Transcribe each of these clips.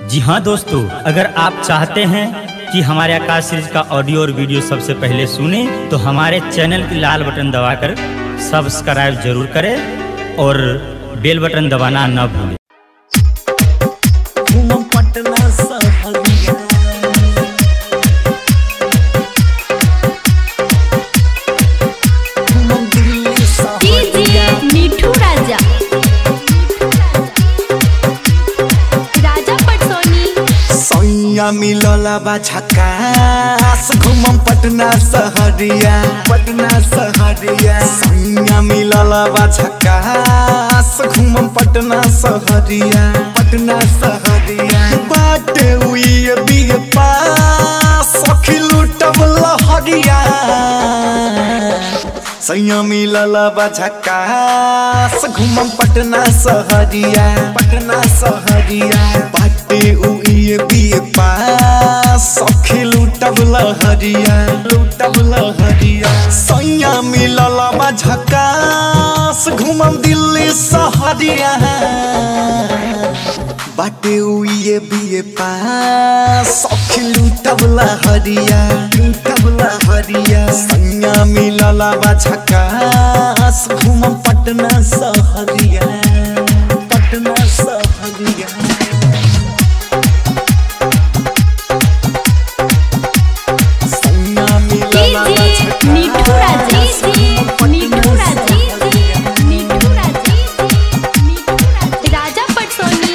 जी हाँ दोस्तों अगर आप चाहते हैं कि हमारे आकाश सीरीज का ऑडियो और वीडियो सबसे पहले सुने तो हमारे चैनल की लाल बटन दबाकर सब्सक्राइब जरूर करें और बेल बटन दबाना न भूलें घूमम पटना सहरिया घूमम दिल्ली सहरिया डीजे मिठू राजा राजा पटसोनी सैया मिलला बा झकास घूमम पटना सहरिया पटना सहरिया सैया मिलला बा झकास घूमम पटना सहरिया पटना सहरिया बाटे उई बिग पास सखी लुटब लहरिया सैया मिलला बा झकास घूमम पटना सहरिया पटना सहरिया बाटे उइए बिए पास सखी लुटब लहरिया लुटब लहरिया सैया मिलला बा झकास घूमम दिल्ली सहरिया बाटे उइए बिए पास सखी लुटब लहरिया लुटब लहरिया सैया मिलला बा झकास घूमम पटना सहरिया पटना सहरिया सैया मिलला बा डीजे मिठू राजा मिठू राजा मिठू राजा मिठू राजा राजा पटसोनी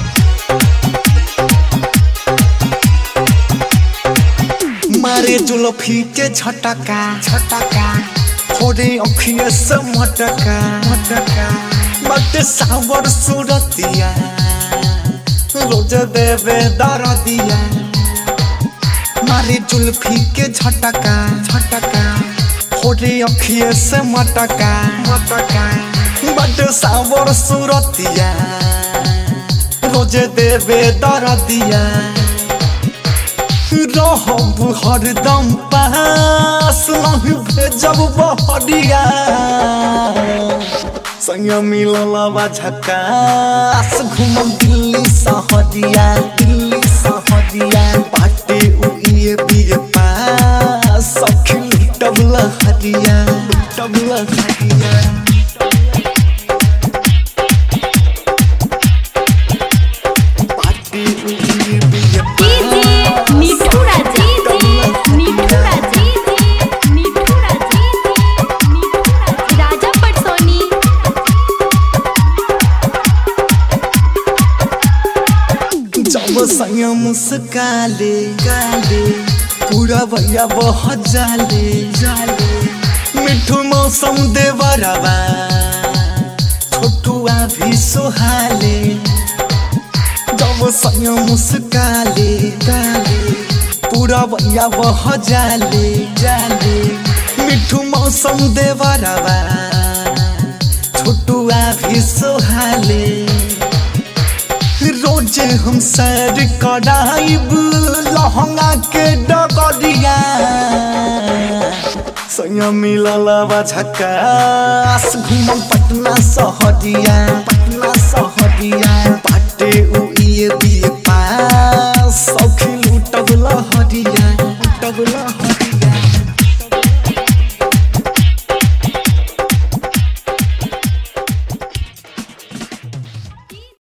मारे जुलफी के झटका झटका फोड़े अखिए से मटका मटका बट सावर सूरतिया रोज देवे दरदिया मारे जुलफी के झटका झटका फोड़े अखिए से मटका मटका बट सावर सूरतिया रोज देवे दरदिया रहब हरदम पास नहीं भेजब बहरिया संग मिलला बा झकास घूमब दिल्ली सहरिया दिल्ली सहरिया बाटे उइए बिए पास सखी लुटब लहरिया लुटब लहरिया बाटे उइए बिए डीजे मिठू राजा मिठू राजा मिठू राजा मिठू राजा राजा पटसोनी जब संग मुस्काले गाले पूरा भैया बहुत जाले जाले मिठू मौसम देवरवा छोटुआ भी सोहाले जब संग मुस्काले गाले पूरा भैया बहुत जाले जाले मिठू मौसम देवरवा छोटुआ भी सोहाले रोज हम सैर कराइब लहंगा के डगरिया सैया मिलला बा झकास घूमम पटना सहरिया पटना सहरिया